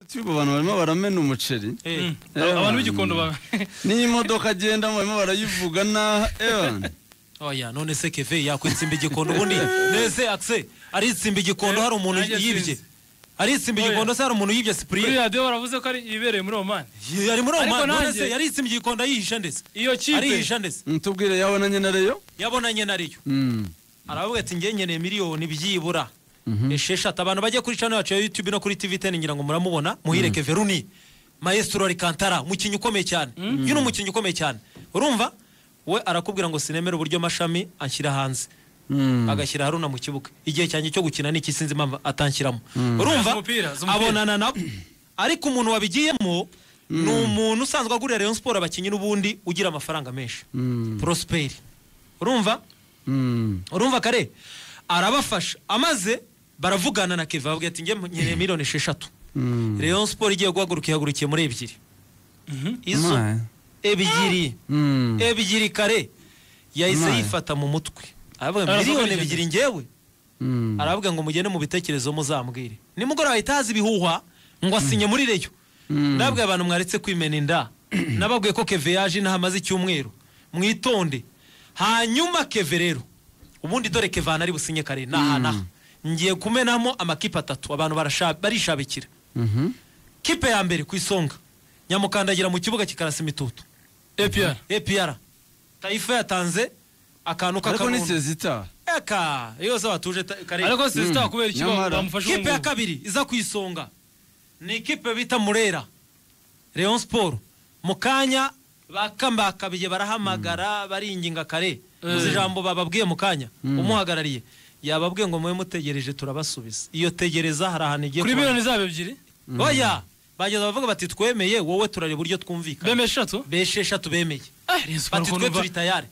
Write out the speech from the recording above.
cy'ubu abantu barimo baramena umuceri Eh, Eh, abantu man. b'igikondo ba n'iyo imodoka agendamo barimo barayivuga na ewan oya none se keve yakwitsimba igikondo ubundi neze akse aritsimba igikondo hari umuntu nanjye yibye sinzi. aritsimba Oya. igikondo se hari umuntu yibye kuri sipuriye radiyo baravuze ko ari ibibereye muri oman yari muri Ariko oman none nanjye- se yaritsimba igikondo ayihisha ndetse iyo kipe arihisha ndetse tubwire yabonanye na reyo yabonanye na riyo Mm. aravuga ati nge nkeneye miliyoni byibura Mhm. esheshatu abantu bajya kuri channel yacu ya youtube no kuri tv ten ngira ngo muramubona muhireke veruni maestro rikantara umukinnyi ukomeye cyane uyu ni umukinnyi ukomeye cyane urumva we arakubwira ngo sinemere uburyo mashami anshyira hanze Mm. agashyira haruna mu kibuga igihe cyanjye cyo gukina ni iki sinzi impamvu atanshyiramo urumva Azi umupira, azi umupira. abonana nabo ariko umuntu wabigiyemo ni umuntu usanzwe agurira rayon siporo abakinnyi n'ubundi ugira amafaranga menshi Mm. porosiperi urumva Mm. urumva kare arabafasha amaze baravugana na keva bavuga ati njye nkeneye miliyoni esheshatu Mm. rayon siporo igiye guhaguruka ihagurukiye muri ebyiri izo My. ebyiri Mm. ebyiri kare yahise Imana. yifata mu mutwe aravuga Aravuga miliyoni urugendo. ebyiri ngewe Mm. aravuga ngo mugende mu bitekerezo muzambwire nimugoroba ahita haza ibihuhwa ngo asinye muri reyo Mm. nabwiye abantu mwaretse kwimena inda nababwiye ko keve yaje inaha amaze icyumweru mwitonde hanyuma keve rero ubundi dore kevana ari businye kare ni aha n'aha ngiye kumenamo amakipe atatu abantu barasha- barishabikira Mhm. kipe ya mbere ku isonga nyamukandagira mu kibuga kikarasa imitutu epr epr tayifa yatanze akantu ariko ni k'akarundo sezita eka iyo zose batuje ta- kare ariko sisita kubera iki ba- Nyamara. bamufashe kipe ya ubungubu kabiri iza ku isonga ni ikipe bita murera leon siporo mu kanya bakambakabiye barahamagara baringinga kare uzi ijambo bababwiye mu kanya umuhagarariye yababwiye ngo mube mutegereje turabasubiza iyo tegereza hari ahantu igiye kuri kubera. miliyoni zabo ebyiri oya bageza bavuga bati twemeye wowe turareba uburyo twumvikana beme eshatu besheshatu bemeye Ah, Rayon Sport bati twe ukuntu turi tayari